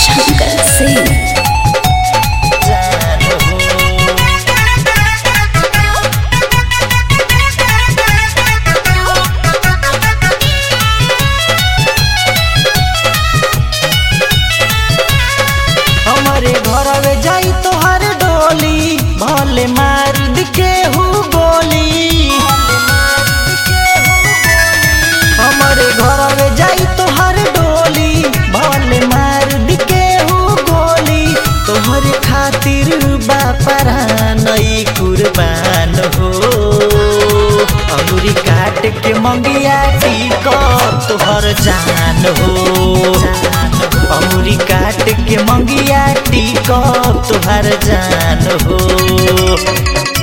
शंकर सिंह जान हो हमारे घरवे जाई तोहर डोली भले मार दिखे हु गोली हमारे घरवे जाई तोहर डोली भले मार दिखे हु गोली तोहर खातिर बापरा नई कुर्बान हो अंगुरी काट के मंगिया टीक तोहर जान हो अंगुरी काट के मंगिया टीक तोहर जान हो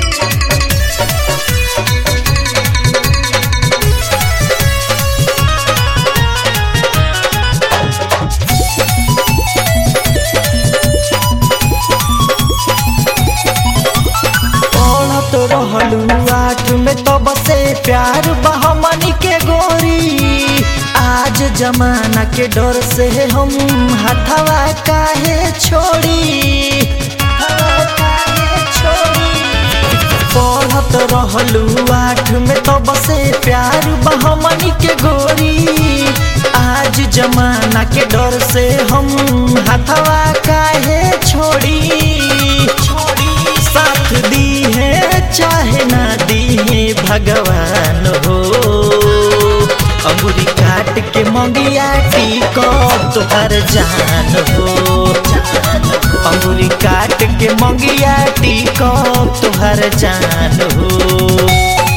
पढ़त रहलू आठ में तब से प्यार बहमनी के गोरी आज जमाना के डर से हम हथवा काहे छोड़ी हथवा काहे छोड़ी पढ़त रहलू आठ में तब से प्यार बहमनी के गोरी आज जमाना के डर से हम हथवा काहे छोड़ी छोड़ी साथ दी है चाहे ना दी है भगवान हो अंगुरी काट के मंगिया टीक तोहर जान हो अंगुरी काट के मंगिया टीक तोहर जान हो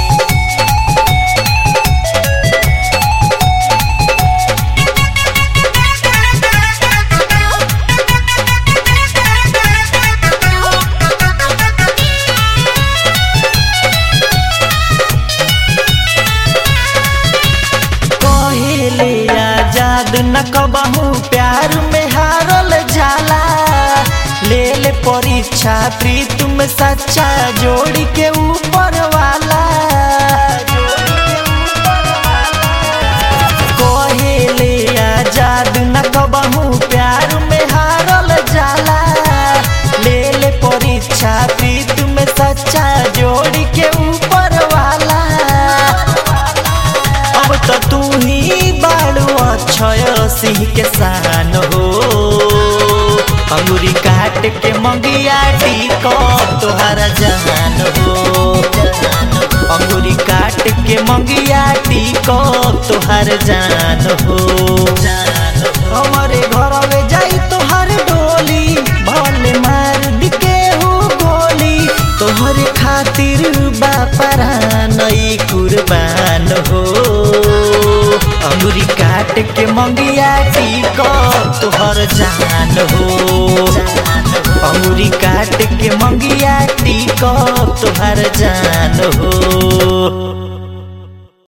कहेले आजाद न कबहू प्यार में हारल जाला ले ले परीक्षा प्रीत में सच्चा जोड़ी के ऊपर वाला कहेले आजाद न कबहू प्यार में हारल जाला ले ले परीक्षा प्रीत में सच्चा जोड़ी के ऊपर वाला अब तो तू ही बाड़ू अक्षय सिंह के सान हो अंगुरी काट के मंगिया टीक तोहरा जान हो अंगुरी काट के मंगिया टीक तोहर जान हो हमारे घरवे जाई तोहर डोली भले मार दिके हो गोली तोहरे खातिर बापरा नई कुर्बान हो अंगुरी काट के मंगिया टीक तोहर जान हो अंगुरी काट के मंगिया टीक तोहर जान हो